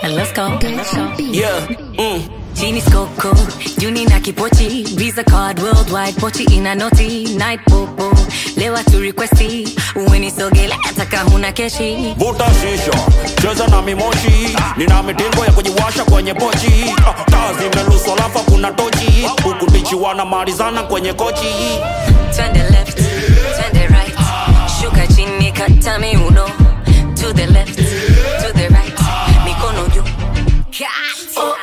And let's go. Yeah. Mm. Chini skoko, Juni na kipochi Visa card worldwide, pochi ina noti Night popo, lewa tu requesti Uwenisogele ataka huna keshi Vuta shisha, cheza na mimoshi Nina mitingo ya kujiwasha kwenye pochi Ah, Taa zimeluswa lafa kuna tochi Huku bichi wanamalizana kwenye kochi Turn the left, turn the right Shuka chini kata miuno To the left, to the right Mikono juu Oh,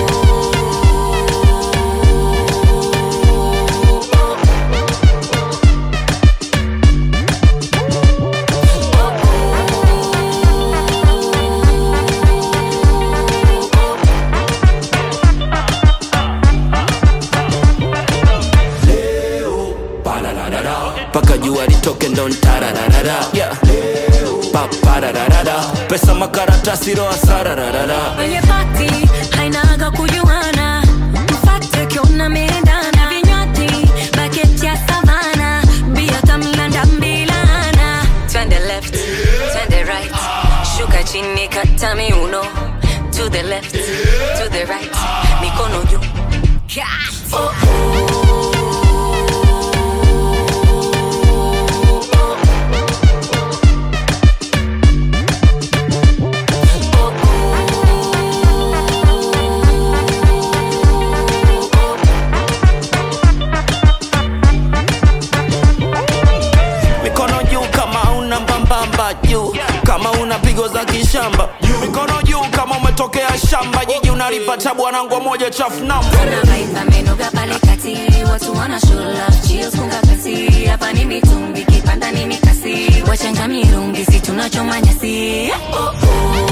Paka jua litoke ndo ntarararara yeah. Paparararara Pesa makaratasi roa sarararara Kwenye party hainaga kujuana mfate kiona meendana vinywaji baketi ya savana bia tamlanda mbilana turn the left turn the right shuka chini kata miuno to the left to the right mikono juu oh, Mikono juu kama una mbambamba juu Kama una pigo za kishamba Mikono juu kama umetokea shamba Jiji unalipata bwanangu moja chafu namba Kuna vibe amenoga pale kati watu wana show love chills kunga kasi hapa ni mitungi kipanda ni mikasi wachanga mirungi si tunachoma nyasi oh, oh.